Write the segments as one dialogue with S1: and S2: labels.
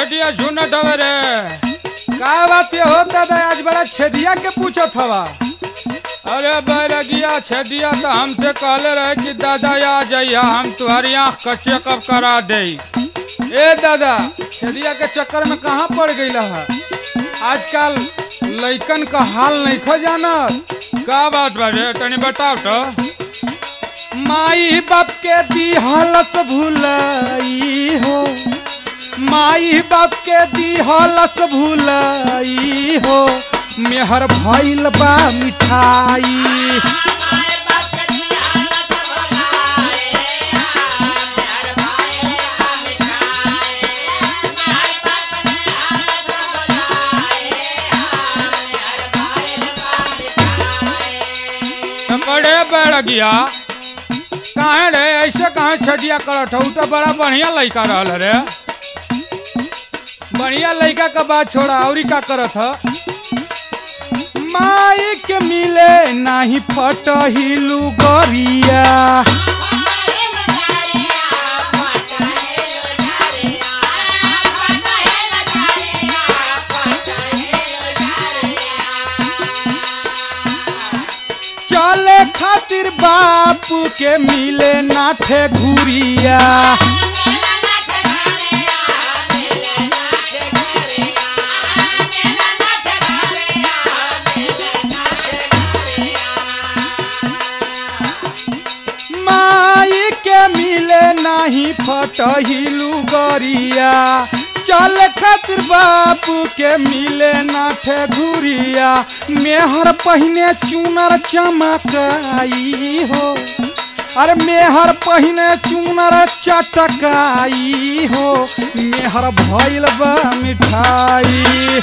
S1: छेटिया झुनट हवे रे
S2: का बात ये होता था आज बड़ा छेदिया के पूछत हवा
S1: अरे बैरगिया छेदिया तो हमसे कहले रहे कि दादा आ जाइया हम तुम्हारी आँख का चेकअप करा दे
S2: ए दादा छेदिया के चक्कर में कहाँ पड़ गई है आजकल लइकन का हाल नहीं खो जाना
S1: का बात बाजे तनी बताओ तो
S2: माई बाप के दी हालत भूलाई हो माई बाप के दी हालत भूलाई हो मेहर भइल बा मिठाई
S1: तो बड़े बैरगिया काहे रे ऐसे कहाँ छेटिया करत हूँ तो बड़ा बढ़िया लड़का रहल रे
S2: बढ़िया लड़का का बात छोड़ा औरी का करत ह माई के मिले नाही फटहिलू गरिया चले खातिर बापू के मिले नाठे घुरिया माई के मिले नाही फटहिलू गरिया चल खातिर बापू के मिले नाठे घुरिया मेहर पहिने चुनर चमकाई हो अरे मेहर पहिने चुनर चटकाई हो मेहर भइल बा मिठाई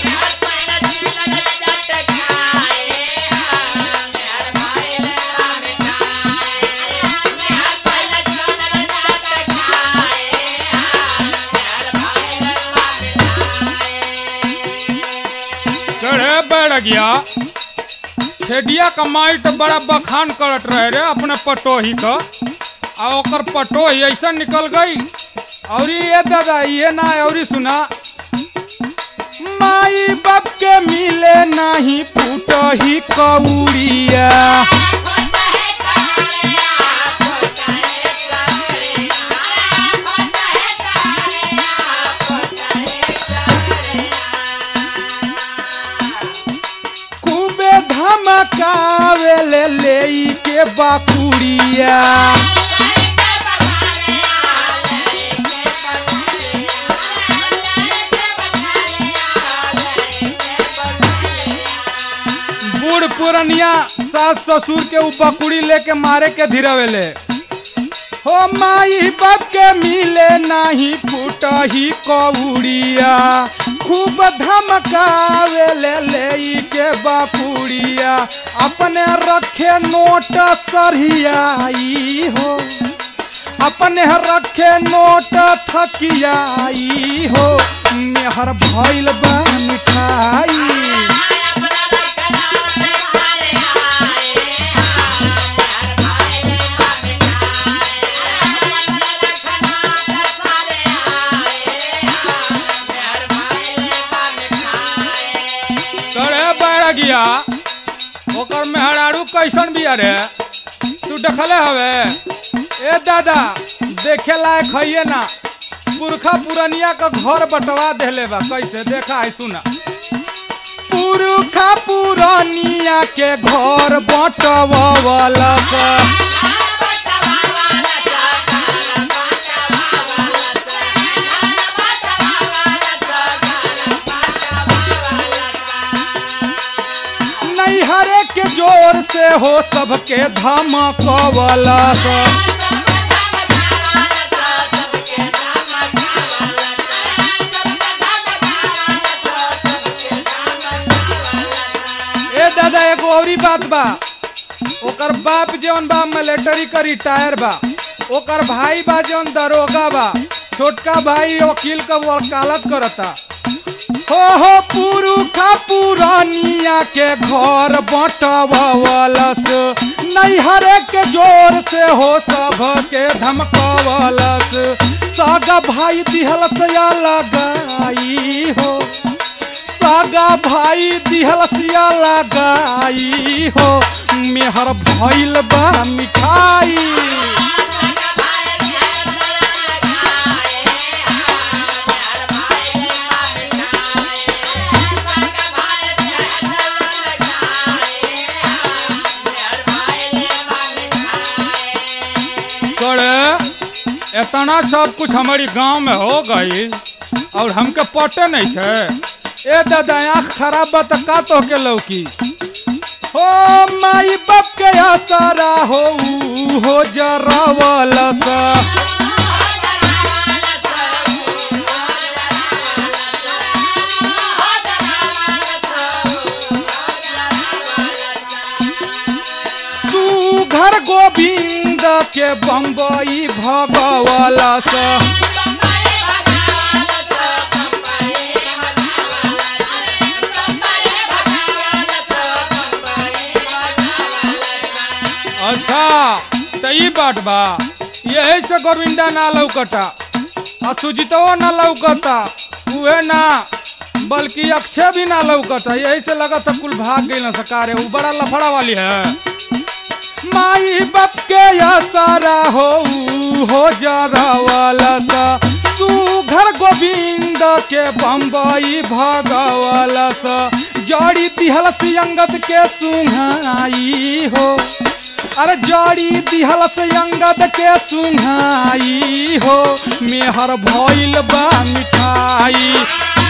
S1: अरे बैरगिया छेडिया का माई तो बड़ा बखान करत रहे रे अपने पटोही का आ ओकर पटोही ऐसा निकल गई
S2: औरी ये दादा ये ना औरी सुना माई बाप के मिले नाही फूटही कौड़िया खूबे धमकावे ले ले के बाकुड़िया बूढ़ पुरनिया सास ससुर के ऊ बकुड़ी लेके मारे के धीरवेले हो माई बाप के मिले नाही फूटही कौड़िया खूब धमकावे ले ले के बापुड़िया अपने रखे नोट सरहियाई हो अपने रखे नोट थकियाई हो मेहर भइल बा मिठाई
S1: करे बैरगिया ओकर मेहरारू कैसन बिया रे तू देखले हवे
S2: ए दादा देखे लायक है ना पुरखा पुरनिया का घर बटवा देले बा कैसे देखा है सुना पुरखा पुरनिया के घर बटवा नैहरे के जोर से हो सबके धमकवला ए दादा एगो औरी बात बा ओकर बाप जौन बा मिलिट्री का रिटायर बा ओकर भाई बा जौन दरोगा बा छोटका भाई वकील का वकालत करता हो हो पुरुखा पुरानिया के घर बटवलस नैहरे के जोर से हो सब के धमकवलस सागा भाई दिहल सया लगाई हो सागा भाई दिहल सिया लगाई हो मेहर भइल बा मिठाई
S1: करे इतना सब कुछ हमारी गांव में हो गई और हमके पटे नहीं थे
S2: ए दादा आँख खराब बा त का तो के लौकी हो माई बाप के आसारा हो ऊ हो जरावल सा तू घर गोविंद के बम्बई भगवल सा
S1: अच्छा तो ई बात बा यही से गोविंदा ना लौकता आ सुजितवो ना लौकता उहे ना बल्कि अक्षय भी ना लौकता यही से लगता कुल भाग गई ना सकारे वो बड़ा लफड़ा वाली है
S2: माई बाप के आसारा हो ऊ हो जरावल सा तू घर गोविंद के बम्बई भगवल सा जड़ी दिहल सियंगत के सुहाई हो अरे जड़ी दिहल सियंगत के सुहाई हो मेहर भइल बा मिठाई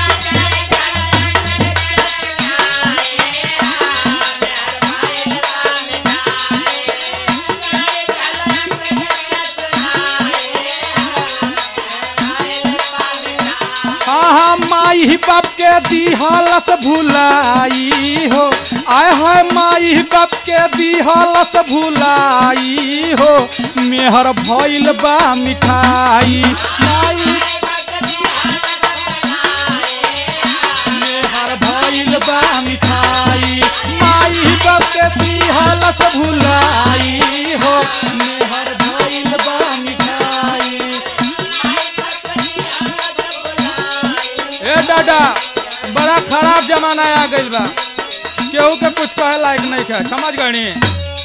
S2: हाँ हाँ माई बाप के दिहलस भुलाई हो आय है माई बाप के दिहलस भुलाई हो मेहर भइल बा मिठाई माई मेहर भइल बा मिठाई माई बाप के दिहलस भुलाई हो मेहर भइल बा मिठाई
S1: ए दादा बड़ा खराब जमाना आ गइल बा केहू के कुछ कहे लायक नहीं है समझ गई